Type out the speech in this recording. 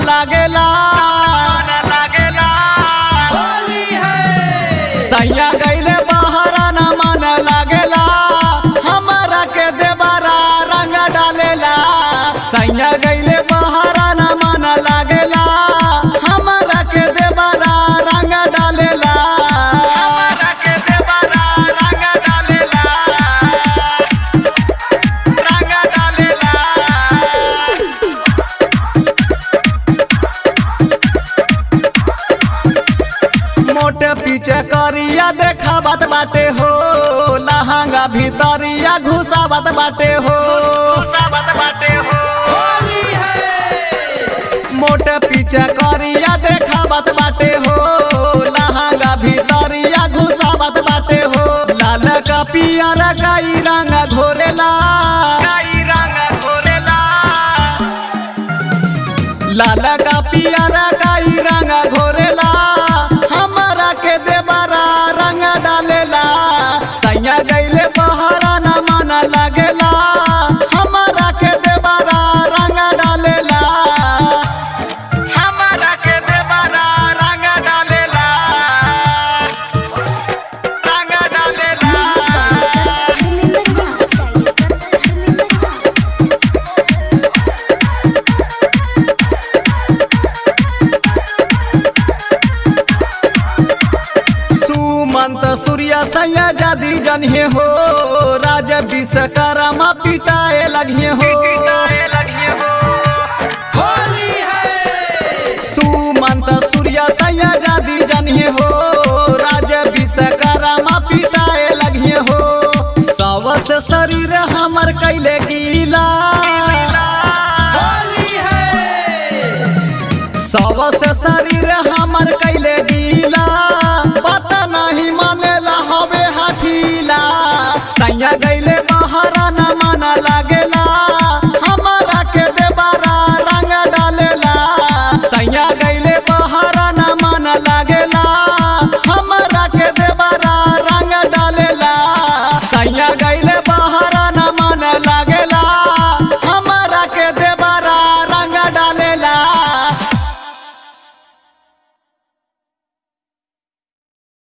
लागेला सैया गईले बहरा न मन लागेला हमारा के देबारा रंग डालेला सैया गईले बहरा न मन लागेला हमारा के देबारा रंग डालेला हमारा के देबारा रंग डालेला रंग डालेला मोटे पीछे करिया देखावत बाटे हो लहंगा भीतरिया घुसावत बाटे हो घुसावत बाटे हो मोटे पीछे करिया देखावत बाटे हो लहंगा भीतरिया घुसावत बाटे हो लाल का पियर काई रंग घोरेला काई रंग घोरेला लाल का पियर काई रंग घोरेला हमारा के देबारा रंग डालेला सैया गईले बहरा न मन लागेला हमारा के देबारा रंग डालेला हमारा के देबारा रंग डालेला रंग डालेला सुमंत सूर्य सैया जादी जनिए हो राज विश्वकर्मा पिटाए लगिए हो सुमंत सूर्य सैया जादी जनिए हो राज विश्वकर्मा पिटाए लगिए हो सबसे शरीर हमर कैले गीला